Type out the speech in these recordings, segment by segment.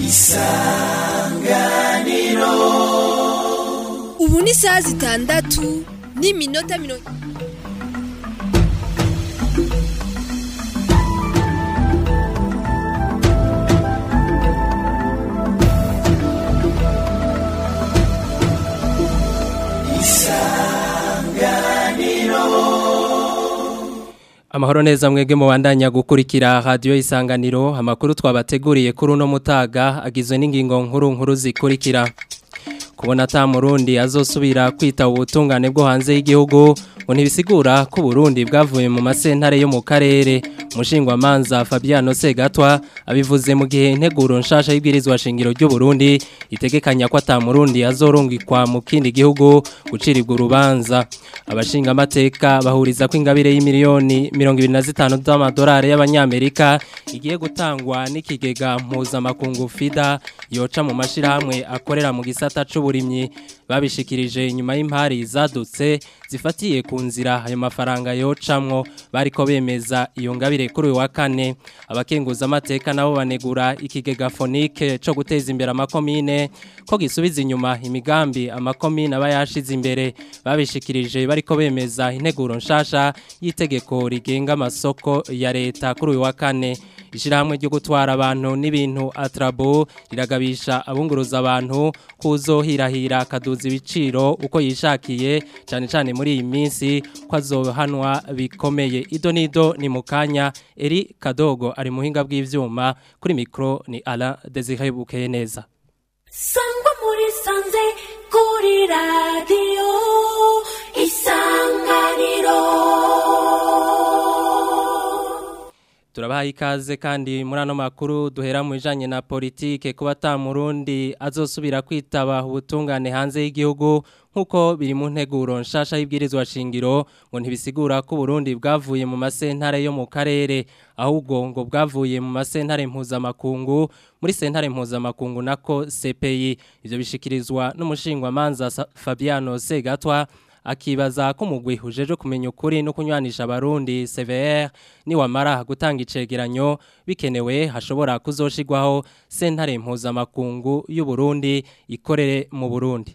isanganiro ubu ni isaha zitandatu n'iminota mirongo Amahoro neza mwege mubandanya gukurikira radio isanganiro amakuru twabateguriye kuri uno mutaga agizwe n'ingingo nkuru nkuru zikurikira kubona ata murundi azosubira kwita ubutungane bwo hanze y'igihugu ngo ntibisigura ko Burundi bwavuye mu masentare yo mu karere umushingwa manza Fabiano Segatwa abivuze mu gihe integuro nshasha y'ibwirizwa shingiro ry'u Burundi itegekanya ko ata murundi azorungikwa mu kindi gihugu gucirirwa urubanza abashinga amateka bahuriza ko ingabire y'imiliyoni 25 z'amadolari y'abanyamerika igiye gutangwa n'ikigega mpuzamakungu FIDA yoca mu mashirahamwe akorera mu gisata c'uburimyi babishikirije nyuma y'impari zadutse zifatiye ku nzira ayo mafaranga yocamwo bariko bemeza iyo ngabire kuri uyu wa kane abakenguza amateka nabo banegura ikigega fonike co guteza imbere amakomine ko gisubiza inyuma imigambi amakomine aba yashize imbere babishikirije bariko bemeza integuro nshasha y'itegeko rigenga amasoko ya leta kuri uyu wa kane ishirahamwe ryo gutwara abantu n'ibintu atrabo riragabisha abunguruza abantu kuzohirahira akaduza ibiciro uko yishakiye cyane cyane muri iyi minsi ko azohanwa bikomeye ido nido ni mukanya eri kadogo ari muhinga bw'ivyuma kuri mikro ni Alain Desire Bukeye neza sangwa muri sanze kuri radio isanganiro Turabaha ikaze kandi muri ano makuru duhera mu bijanye na politike kuba ata murundi azosubira kwitaba ubutungane hanze y'igihugu nkuko biri mu nteguro nshasha y'ibwirizwa shingiro ngo ntibisigura ko Burundi bwavuye mu masentare yo mu karere ahubwo ngo bwavuye mu masentare mpuzamakungu muri sentare mpuzamakungu nako CPI ivyo bishikirizwa n'umushingwa manza Fabiano Segatwa akibaza ko mugwi ujeje kumenya ukuri no kunywanisha abarundi CVR ni wamara gutanga icegeranyo bikenewe hashobora kuzoshigwaho sentare mpuzamakungu y'u Burundi ikorere mu Burundi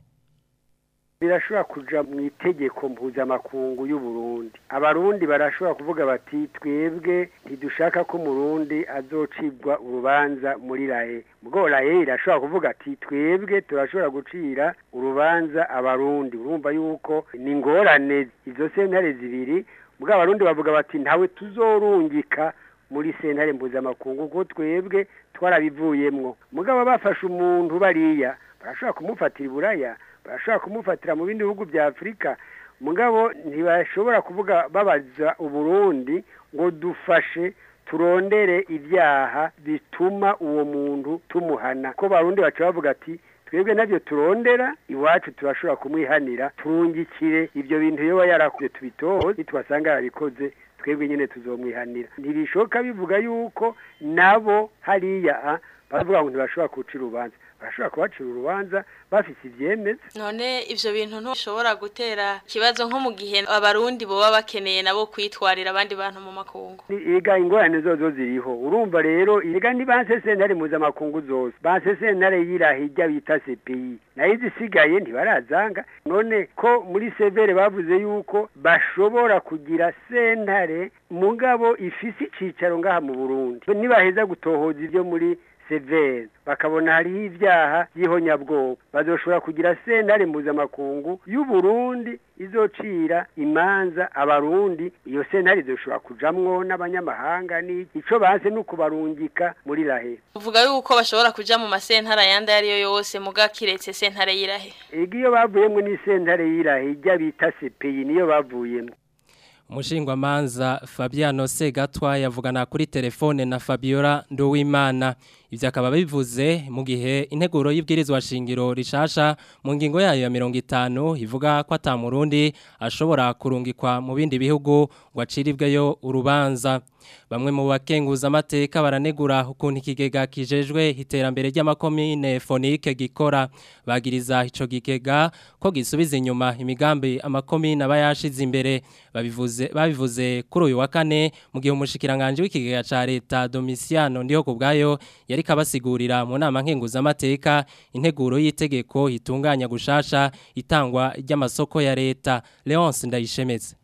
birashobora kuja mu itegeko mpuzamakungu y'u Burundi abarundi barashobora kuvuga bati twebwe ntidushaka ko murundi azocibwa urubanza muri rahe ubwo rahe irashobora kuvuga ati twebwe turashobora gucira urubanza abarundi urumva yuko ni ingorane izo sentare zibiri ubwo abarundi bavuga bati ntawe tuzorungika muri sentare mpuzamakungu kuko twebwe twarabivuyemwo mugabo bafashe umuntu bariya barashobora kumufatira iburaya barashobora kumufatira mu bindi bihugu bya afurika mugabo ntibashobora kuvuga babaza uburundi ngo dufashe turondere ibyaha bituma uwo muntu tumuhana ko barundi baca bavuga ati twebwe nabyo turondera iwacu turashobora kumwihanira turungikire ibyo bintu iyo yarakuye tubitoze nitwasanga yarabikoze twebwe nyine tuzomwihanira ntibishoboka bivuga yuko nabo hariya baravuga ngo ntibashobora kuwucira urubanza barashobora kubacira urubanza bafite ibyemeza none ivyo bintu ntishobora gutera ikibazo nko mu gihe abarundi boba bakeneye nabo kwitwarira abandi bantu mu makungu ega ingorane zozo ziriho urumva rero ega ni banse sentare mpuzamakungu zose banse sentare y'irahirya bita CPI nayo izisigaye ntibarazanga none ko muri severe bavuze yuko bashobora kugira sentare mugabo ifise icicaro ngaha mu Burundi nibaheza gutohoza ivyo muri severe bakabona hariho ibyaha by'ihonyabwoko bazoshobora kugira sentare mpuzamakungu y'u Burundi izocira imanza abarundi iyo sentare izoshobora kujamwo n'abanyamahanga n'iki ico banse no kubarungika muri rahe uvuga yuko bashobora kuja mu masentara yandi ariyo yose muga kiretse sentare y'irahe ega iyo bavuyemwo ni sentare y'irahe ijya bita CPI niyo bavuyemwo Umushingwa manza Fabiano Segatwa yavugana kuri telefone na Fabiola Nduwimana ivyo akaba bivuze mu gihe integuro y'ibwirizwa shingiro rishasha mu ngingo yayo ya 50 ivuga ko ata murundi ashobora kurungikwa mu bindi bihugu ngo aciribweyo urubanza bamwe mu bakenguza amateka baranegura ukuntu ikigega kijejwe iterambere ry'amakomine fonike gikora bagiriza ico gikega ko gisubiza inyuma imigambi amakomine aba yashize imbere babivuze babivuze kuri uyu wa kane mu gihe umushikiranganje w'ikigega ca leta Domiciano ndiho kubgayo yari kabasigurira mu nama nkenguza amateka integuro y'itegeko itunganya gushasha itangwa ry'amasoko ya leta Leonce Ndayishemeze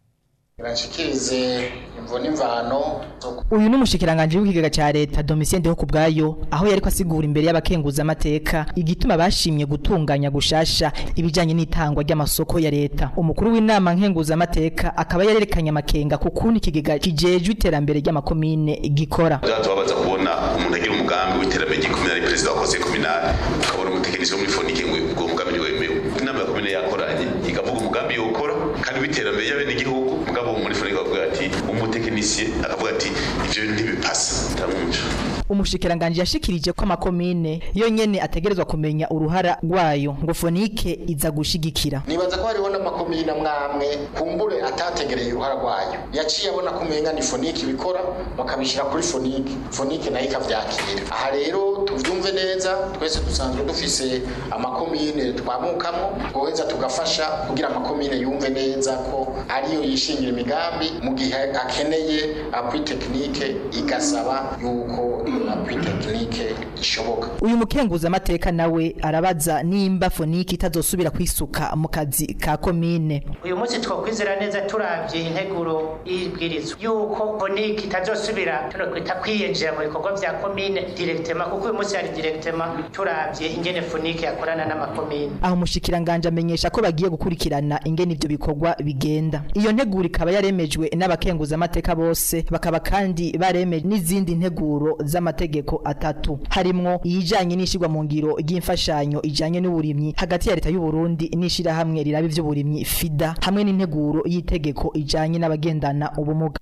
Irashikirize imvo n'imvano uyu ni umushikiranganje w'ikigega ca leta Domitien Ndeho kubgayo aho yariko asigura imbere y'abakenguza amateka igituma bashimye gutunganya gushasha ibijanye n'itangwa ry'amasoko ya leta umukuru w'inama nkenguza amateka akaba yarerekanye amakenga ku kuntu ikigega kijejwe iterambere ry'amakomine gikora byatubabaza kubona umuntu agira umugambi w'iterambere ry'ikomine ari perezida wa conseil communal ukabona umutekinisiye wo muri fonike ngo ubwo mugambi ntiwemewe inama ya komine yakoranye ikavuga umugambi yokora kandi w'iterambere ry'abenegihugu mugabo muri fonike bavuga ati umutekinisiye akavuga ati ivyo bintu ntibipasa ndamwumva umushikiranganje yashikirije ko amakomine yo nyene ategerezwa kumenya uruhara rwayo ngo fonike iza gushigikira nibaza ko hariho n'amakomine amwamwe kumbure atategereye uruhara rwayo yaciye abona ko umenga ni fonike ibikora bakabishyira kuri fonike fonike nayo ikavyakira aha rero tuvyumve neza twese dusanzwe dufise amakomine twamukamo twoheza tugafasha kugira amakomine yumve neza ko ariyo yishingira imigambi mu gihe akeneye appui technique igasaba yuko appui technique ishoboka uyu mukenguza amateka nawe arabaza nimba fonike itazosubira kwisuka mu kazi ka komine uyu munsi twokwizera neza turavye integuro y'ibwirizwa yuko fonike itazosubira tuno kwita kwiyinjira mu bikorwa vya komine directement kuko uyu munsi hari directement turavye ingene fonike yakorana n'amakomine aho umushikiranganje amenyesha ko bagiye gukurikirana ingene ivyo bikorwa bigenda iyo nteguro ikaba yaremejwe n'abakenguza amateka bose bakaba kandi baremeje n'izindi nteguro z'amategeko atatu harimwo iyijanye n'ishirwa mu ngiro ry'imfashanyo ijanye n'uburimyi hagati ya leta y'u Burundi n'ishirahamwe riraba ivy'uburimyi FIDA hamwe n'integuro y'itegeko ijanye n'abagendana ubumuga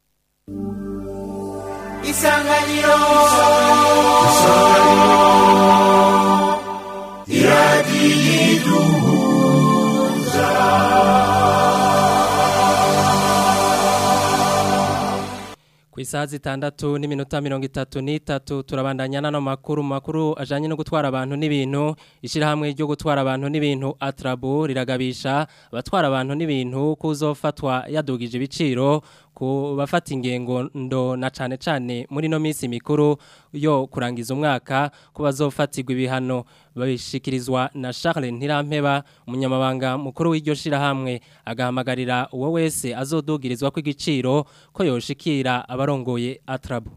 isanganiro Ku isaha zitandatu n'iminota mirongo itatu n'itatu turabandanya n'ano makuru makuru ajanye no gutwara abantu n'ibintu ishyirahamwe ryo gutwara abantu n'ibintu atrabu riragabisha abatwara abantu n'ibintu kuzofatwa yadugije ibiciro ku bafata ingengo ndo na cane cane muri no minsi mikuru yo kurangiza umwaka ko bazofatirwa ibihano babishikirizwa na Charles Ntirampeba umunyamabanga mukuru w'iryo shirahamwe agahamagarira uwo wese azodugirizwa ko igiciro ko yoshikira abarongoye atrabu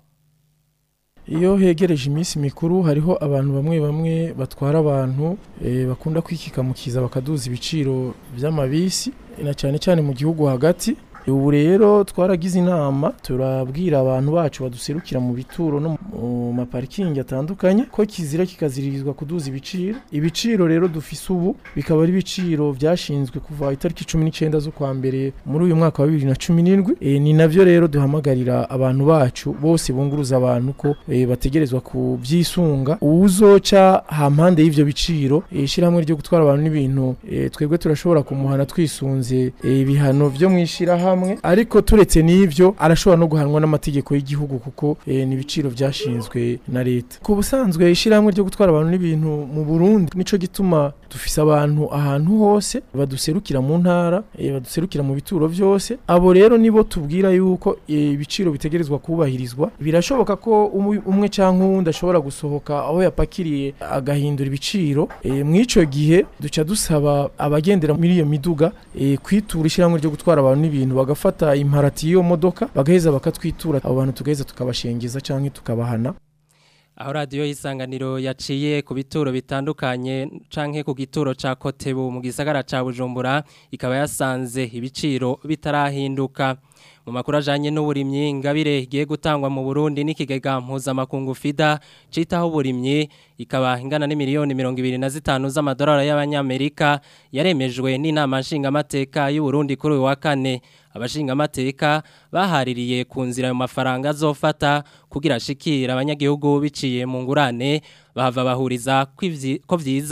iyo hegereje iminsi mikuru hariho abantu bamwe bamwe batwara abantu eh, bakunda kwikikamukiza bakaduza ibiciro by'amabisi na cyane cyane mu gihugu hagati ubu rero twaragize inama turabwira abantu bacu baduserukira mu bituro no mu maparikingi atandukanye ko kizira kikaziririzwa kuduza ibiciro ibiciro rero dufise ubu bikaba ari ibiciro byashinzwe kuva itariki cumi n'icyenda z'ukwa mbere muri uyu mwaka wa bibiri na cumi n'indwi e, ni navyo rero duhamagarira abantu bacu bose bunguruza abantu ko e, bategerezwa kubyisunga uwuzoca hampande y'ivyo biciro ishyirahamwe ryo gutwara abantu n'ibintu e, twebwe turashobora kumuhana twisunze e, ibihano vyo mwishirahamwe hamwe ariko turetse n'ivyo arashobora no guhanwa n'amategeko y'igihugu kuko e, ni ibiciro byashinzwe na leta ku busanzwe ishyirahamwe ryo gutwara abantu n'ibintu mu Burundi nico gituma dufise abantu ahantu hose baduserukira mu ntara e, baduserukira mu bituro vyose abo rero nibo tubwira yuko ibiciro e, bitegerezwa kubahirizwa birashoboka ko umwe canke uwundi ashobora gusohoka aho yapakiriye agahindura ibiciro e, mw'ico gihe duca dusaba abagendera muri iyo miduga e, kwitura ishyirahamwe ryo gutwara abantu n'ibintu bagafata imparati y'iyo modoka bagaheza bakatwitura abo bantu tugaheza tukabashengeza canke tukabahana aho radiyo y'isanganiro yaciye ku bituro bitandukanye canke ku gituro ca kotebu mu gisagara ca bujumbura ikaba yasanze ibiciro bitarahinduka mu makuru ajanye n'uburimyi ingabire igiye gutangwa mu Burundi n'ikigega mpuzamakungu FIDA citaho uburimyi ikaba ingana n'imiliyoni mirongo ibiri na zitanu z'amadolari y'abanyamerika yaremejwe n'inama nshingamateka y'u Burundi kuri uyu wa kane abashingamateka bahaririye ku nzira ayo mafaranga azofata kugira ashikira abanyagihugu biciye mu ngurane bahava bahuriza ko vyiza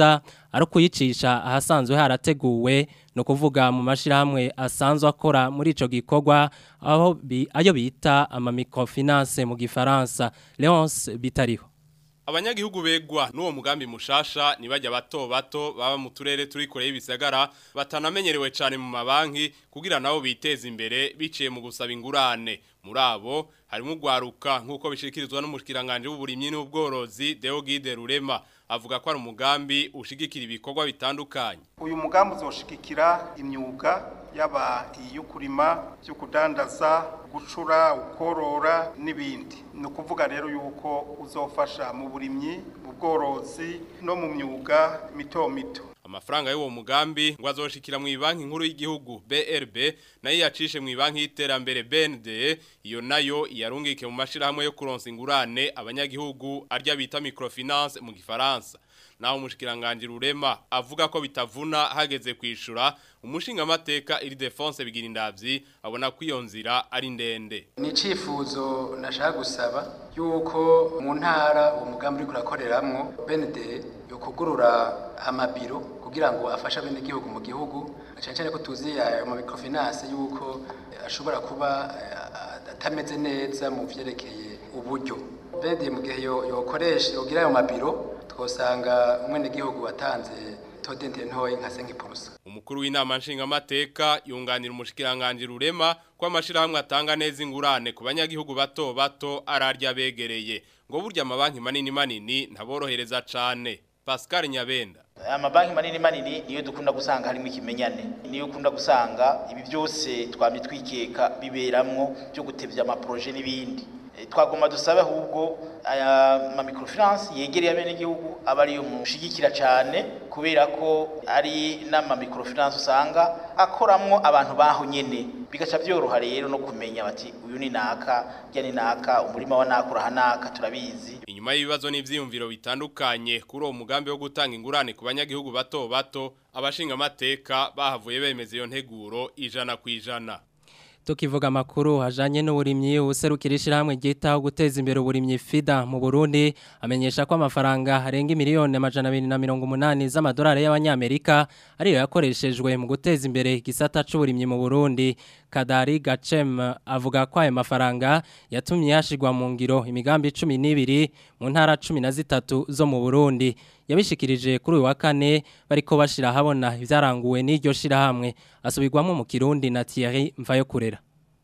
ari kuyicisha ahasanzwe harateguwe no kuvuga mu mashirahamwe asanzwe akora muri ico gikorwa aho bi, ayo bita ama microfinance mu gifaransa Leonce bitariho Abanyagihugu begwa n'uwo mugambi mushasha nibajya bato bato baba mu turere turi kure y'ibisagara batanamenyerewe cyane mu mabanki kugira nabo biteze imbere biciye mu gusaba ingurane muri abo harimo ugwaruka nk'uko bishikirizwa n'umushikiranganje w'uburimyi n'ubworozi Deogide Rurema avuga ko ari umugambi ushigikira ibikorwa bitandukanye uyu mugambi uzoshigikira imyuga yaba iyo kurima byo kudandaza gucura ukorora n'ibindi ni ukuvuga rero yuko uzofasha mu burimyi mu bworozi no mu myuga mito mito amafaranga y'uwo mugambi ngo azoshikira mu banki nkuru y'igihugu BRB nayo yacishe mu banki y'iterambere BND iyo nayo yarungike mu mashirahamwe yo kuronsa ingurane abanyagihugu arya bita microfinance mu gifaransa naho umushikiranganje rurema avuga ko bitavuna hageze kwishura umushinga amateka iri defense bigira indavyi abona ko iyo nzira ari ndende ni icifuzo nashaka gusaba yuko mu ntara uwo mugambi uri kurakoreramwo BND yo kugurura amabiro kugira ngo afashe abenegihugu mu gihugu cyane cyane ko tuzi ayo ma microfinance yuko ashobora kuba atameze neza mu vyerekeye uburyo BND mu gihe yokoresha yogira ayo mabiro twosanga umwenegihugu watanze todente ntoyi nka 5%. Umukuru w'inama nshinga mateka yunganira umushikiranganje rurema ko amashirahamwe atanga neza ingurane ku banyagihugu bato bato ararya begereye ngo burya amabanki manini manini ntaborohereza cane. Pascal Nyabenda amabanki manini manini niyo dukunda gusanga harimo ikimenyane niyo ukunda gusanga ibi byose twamye twikeka biberamwo byo gutevya amaproje n'ibindi twagomba dusabe ahubwo aya ma microfinance yegereye abene gihugu aba ariyo mushigikira cyane kubera ko ari n'ama microfinance usanga akoramwo abantu baho nyene bigaca byoroha rero no kumenya bati uyu ni naka rya ni naka umurima wa nakura hanaka turabizi inyuma y'ibibazo n'ivyiyumviro bitandukanye kuri uwo mugambi wo gutanga ingurane ku banyagihugu bato bato abashinga amateka bahavuye bemeza iyo nteguro ijana ku ijana tukivuga amakuru hajanye n'uburimyi userukira ishyirahamwe ryitaho guteza imbere uburimyi FIDA mu Burundi amenyesha ko amafaranga arenga miliyoni amajana abiri na mirongo umunani z'amadolari y'abanyamerika ariyo yakoreshejwe mu guteza imbere igisata c'uburimyi mu Burundi Kadari Gacem avuga ko ayo mafaranga yatumye yashigwa mu ngiro imigambi 12 mu ntara 13 zo mu Burundi yabishikirije kuri uyu wa kane bariko bashira habona ivyaranguwe n'iryo shirahamwe asubirwamo mu Kirundi na Thierry Mvayokurera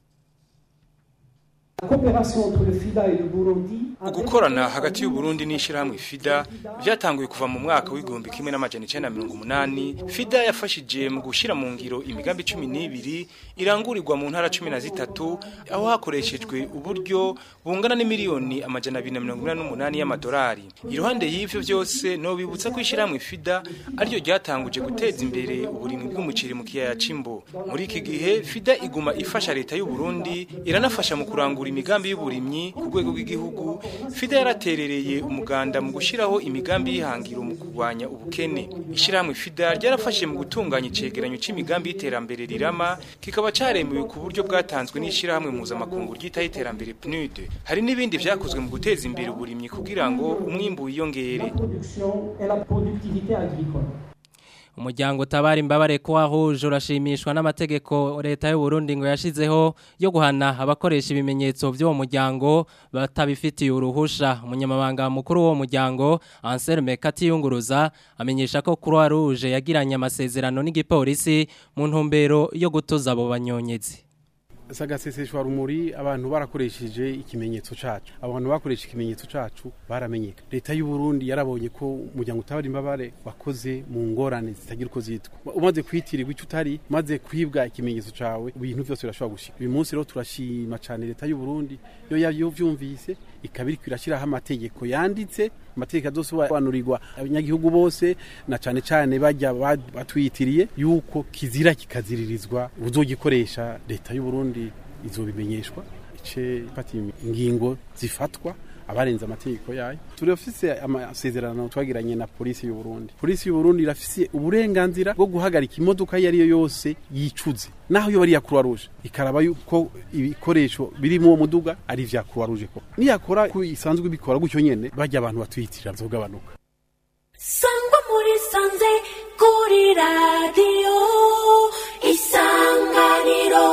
ugukorana hagati y'uburundi n'ishyirahamwe fida byatanguye kuva mu mwaka w'igihumbi kimwe n'amajana icyenda mirongo umunani fida yafashije mu gushyira mu ngiro imigambi cumi n'ibiri irangurirwa mu ntara cumi na zitatu aho hakoreshejwe uburyo bungana n'imiliyoni amajana abiri na mirongo inani n'umunani y'amadolari iruhande y'ivyo byose no bibutsa ko ishyirahamwe fida ariryo ryatanguje guteza imbere uburimwi bw'umuceri mu kiyaya c'imbo muri iki gihe fida iguma ifasha leta y'uburundi iranafasha mu kurangura imigambi y'uburimyi ku rwego rw'igihugu FIDA yaraterereye umuganda mu gushiraho imigambi y'ihangiro mu kurwanya ubukene ishyirahamwe FIDA ryarafashe mu gutunganya icegeranyo c'imigambi y'iterambere rirama kikaba caremewe ku buryo bwatanzwe n'ishyirahamwe mpuzamakungu ryitaho iterambere PNUD hari n'ibindi vyakozwe mu guteza imbere uburimyi kugira ngo umwimbu wiyongere umuryango utabara imbabare ko wahuje urashimishwa n'amategeko leta y'u Burundi ngo yashizeho yo guhana abakoresha ibimenyetso by'uwo muryango batabifitiye uruhusha umunyamabanga mukuru w'uwo muryango Anselme Katiyunguruza amenyesha ko Croix Rouge yagiranye amasezerano n'igipolisi mu ntumbero yo gutuza abo banyonyezi sagaseseshwa rumuri abantu barakoresheje ikimenyetso cacu abantu bakoresha ikimenyetso cacu baramenyeka leta y'u Burundi yarabonye ko umuryango utabara imbabare wakoze mu ngorane zitagira uko zitwa umaze kwitirirwa icyo utari maze kwibwa ikimenyetso cawe ibintu byose birashobora gushika uyu munsi rero turashima cyane leta y'u Burundi yo yavyumvise ikaba iriko irashiraho amategeko yanditse amategeko azosobanurirwa abanyagihugu bose na cane cane bajya batwitiriye yuko kizira kikaziririzwa uzogikoresha leta y'u Burundi izobimenyeshwa ice ifata ingingo zifatwa abarenze amategeko yayo turafise amasezerano twagiranye na polisi y'u Burundi polisi y'u Burundi irafise uburenganzira bwo guhagarika imodoka iyo ari yo yose yicuze naho yo bari ya Croix Rouge ikaraba yuko ibikoresho biri mu muduga ari vya Croix Rouge ko niyakora ku isanzwe bikora gutyo nyene bajya abantu batwiyitirira zogabanuka sangwa muri sanze kuri radiyo isanganiro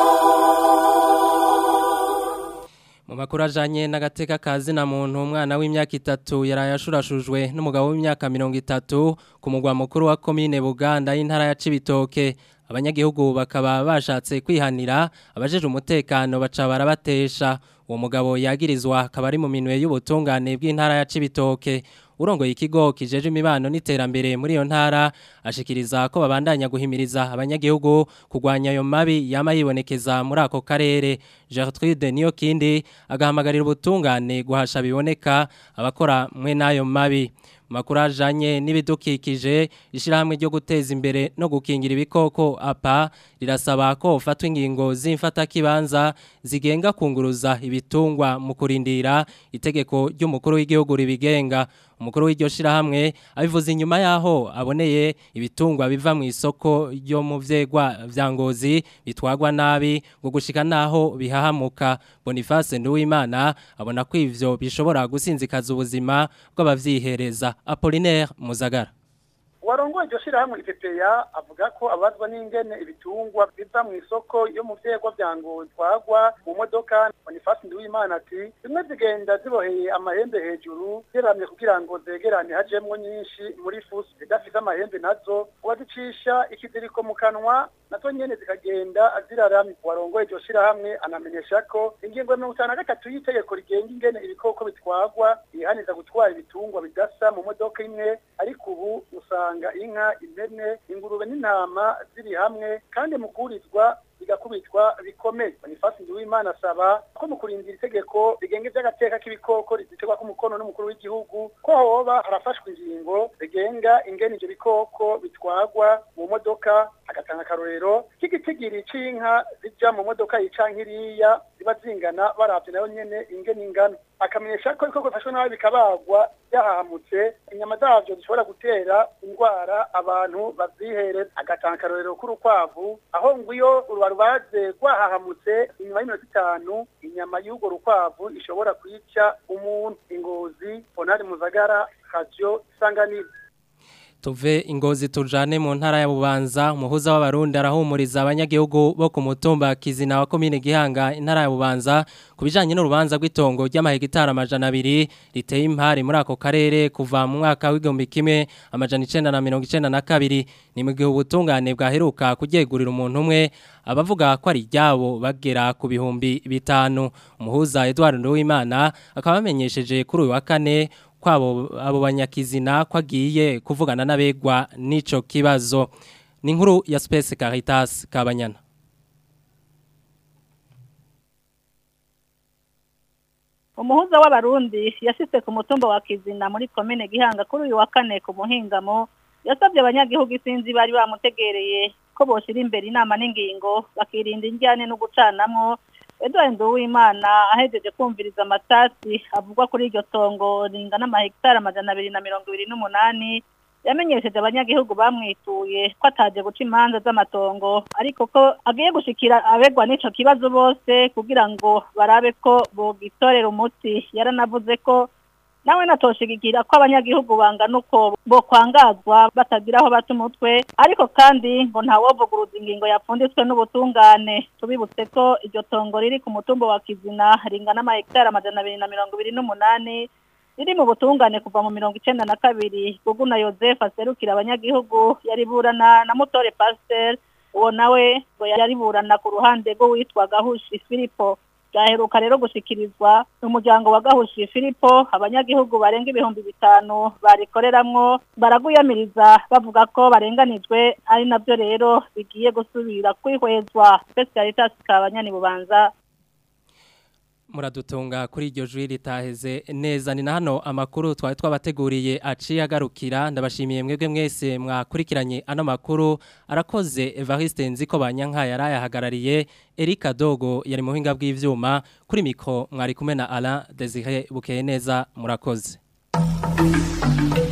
Mu makuru ajanye n'agateka kazi na muntu umwana w'imyaka itatu yaraye ashurashujwe n'umugabo w'imyaka mirongo itatu ku mugwa mukuru wa komine Buganda y'intara ya Cibitoke abanyagihugu bakaba bashatse kwihanira abajeje umutekano baca barabatesha uwo mugabo yagirizwa akaba ari mu minwe y'ubutungane bw'intara ya Cibitoke urongoye ikigo kijeje imibano n'iterambere muri iyo ntara ashikiriza ko babandanya guhimiriza abanyagihugu kugwanya ayo mabi yama yibonekeza muri ako karere Gertrude niyo kindi agahamagarira ubutungane guhasha biboneka abakora mwe n'ayo mabi makuru ajanye n'ibidukikije ishyirahamwe ryo guteza imbere no gukingira ibikoko apa rirasaba ko ufatwa ingingo z'imfatakibanza zigenga kunguruza ibitungwa mu kurindira itegeko ry'umukuru w'igihugu ribigenga umukuru w'iryo shirahamwe abivuze inyuma yaho aboneye ibitungwa biva mu isoko ryo mu vyegwa vya ngozi bitwagwa nabi ngo gushika naho bihahamuka Boniface Nduwimana abona ko ivyo bishobora gusinzikaza ubuzima bw'abavyihereza Apollinaire Muzagara warongoye iryo shirahamwe ipepeya avuga ko abazwa n'ingene ibitungwa biva mu isoko yo mu vyegwa vya ngozi twagwa mu modoka Boniface Nduwimana ati zimwe zigenda ziboheye amahembe hejuru ziramye kugira ngo zegerane hajemwo nyinshi muri fuso zidafise amahembe nazo uwazicisha ikiziriko mu kanwa nazo nyene zikagenda ziraramye warongoye iryo shirahamwe anamenyesha ko ingingo ya mirongo itanu na gatatu y'itegeko rigenga ingene ibikoko bitwagwa yihaniza gutwara ibitungwa bidasa mu modoka imwe ariko ubu usanga usanga inka impene ingurube n'intama ziri hamwe kandi mu kurizwa bigakubitwa bikomeye Boniface Nduwimana asaba ko mu kurindira itegeko rigenga iby'agateka k'ibikoko rizitegwa k'umukono n'umukuru w'igihugu ko hoba harafashwe ingingo rigenga ingene ivyo bikoko bitwagwa mu modoka agatanga akarorero k'igitigiri c'inka zija mu modoka yica nkiriya ziba zingana baravye nayo nyene ingene ingana akamenyesha ko ibikoko bifashwe nabi bikabagwa byahahamutse inyama zavyo zishobora gutera indwara abantu bavyihereza agatanga akarorero k'urukwavu aho ngo iyo urubarubaze rwahahamutse inyuma y'iminota itanu inyama y'urwo rukwavu ishobora kwica umuntu ingozi onari muzagara radio isanganiro tuve ingozi tujane mu ntara ya Bubanza umuhuza w'abarundi arahumuriza abanyagihugu bo ku mutumba Kizina wa komine Gihanga intara ya Bubanza kubijanye n'urubanza rw'itongo ry'amahegitari amajana abiri riteye impari muri ako karere kuva mu mwaka w'igihumbi kimwe amajana icenda na mirongo icenda na kabiri ni mu gihe ubutungane bwaheruka kuryegurira umuntu umwe abavuga ko ari iryabo bagera ku bihumbi bitanu umuhuza Edouard Nduwimana akaba amenyesheje kuri uyu wa kane kwabo abo banyakizina kwagiye kuvugana n'abegwa n'ico kibazo ni inkuru ya Space Caritas Kabanyana umuhuza w'abarundi yashitse ku mutumba wa Kizina muri komine Gihanga kuri uyu wa kane ku muhingamo yasabye abanyagihugu isinzi bari bamutegereye ko boshira imbere inama n'ingingo bakirinda injyane no gucanamwo Edouard Nduwimana ahejeje kumviriza amatasi avugwa kuri iryo tongo ringana amahegitari amajana abiri na mirongo ibiri n'umunani yamenyesheje abanyagihugu bamwituye ko ataje guca imanza z'amatongo ariko ko agiye gushikira abegwa n'ico kibazo bose kugira ngo barabe ko bogitorera umuti yaranavuze ko nawe natoshigikira ko abanyagihugu bangana uko bo kwangazwa batagira aho bata umutwe ariko kandi ngo ntawovuguruza ingingo yapfunditswe n'ubutungane tubibutse ko iryo tongo riri ku mutumba wa kizina ringana amahegitari amajana abiri na mirongo ibiri n'umunani riri mu butungane kuva mu mirongo icenda na kabiri gugu na yosefu aserukira abanyagihugu yariburana na mutore pasiteri uwo nawe ngo yariburana ku ruhande rw'uwitwa gahushi filipo byaheruka rero gushikirizwa umuryango wa gahushi filipo abanyagihugu barenga ibihumbi bitanu barikoreramwo baraguyamiriza bavuga ko barenganijwe ari nabyo rero bigiye gusubira kwihwezwa specialitas kabanyani bubanza muradutunga kuri iryo jwi ritaheze neza ni na hano amakuru twari twabateguriye aciye agarukira ndabashimiye mwebwe mwese mwakurikiranye ano makuru arakoze Evariste Nziko banyanka yarayahagarariye Erika Dogo yari mu buhinga bw'ivyuma kuri mikro mwari kumwe na Alain Desire Bukeye neza murakoze